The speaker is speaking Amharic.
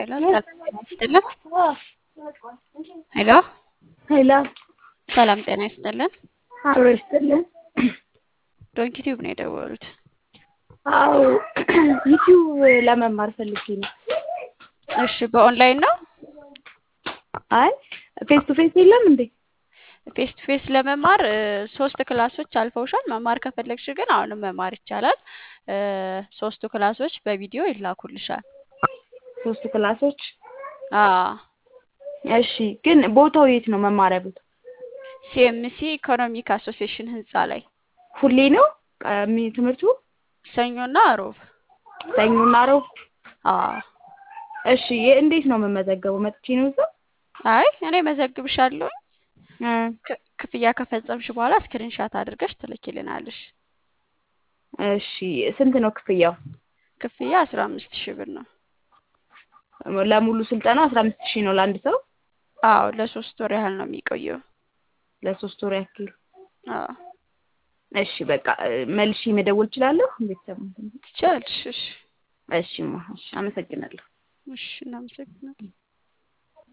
ሄሎ ሰላም ጤና ይስጥልን። ሄሎ ሄሎ ሰላም ጤና ይስጥልን። አብሮ ይስጥልን። ዶንኪ ቲዩብ ነው የደወሉት። አዎ ዩቲዩብ ለመማር ፈልጌ ነው። እሺ በኦንላይን ነው? አይ ፌስ ቱ ፌስ የለም እንዴ? ፌስ ቱ ፌስ ለመማር እ፣ ሶስት ክላሶች አልፈውሻል። መማር ከፈለግሽ ግን አሁንም መማር ይቻላል። እ፣ ሶስቱ ክላሶች በቪዲዮ ይላኩልሻል። ሶስቱ ክላሶች አዎ እሺ። ግን ቦታው የት ነው መማሪያ ቦታ? ሲኤምሲ ኢኮኖሚክ አሶሲዬሽን ህንፃ ላይ ሁሌ ነው ቀሚ- ትምህርቱ? ሰኞና ሮብ። ሰኞና ረቡዕ? አዎ እሺ የ- እንዴት ነው የምመዘገበው? መጥቼ ነው እዛ? አይ እኔ መዘግብሻለሁ። እ፣ ክ- ክፍያ ከፈጸምሽ በኋላ ስክሪንሻት አድርገሽ ትልኪልናለሽ። እሺ ስንት ነው ክፍያው? ክፍያ አስራ አምስት ሺህ ብር ነው። ለሙሉ ስልጠና አስራ አምስት ሺህ ነው ለአንድ ሰው አዎ ለሶስት ወር ያህል ነው የሚቆየው። ለሶስት ወር ያክል። አዎ እሺ በቃ እ፣ መልሼ መደወል እችላለሁ? ቤተሰብ ትችያለሽ። እሺ እሺ ማ እሺ፣ አመሰግናለሁ። እሺ እናመሰግናለን።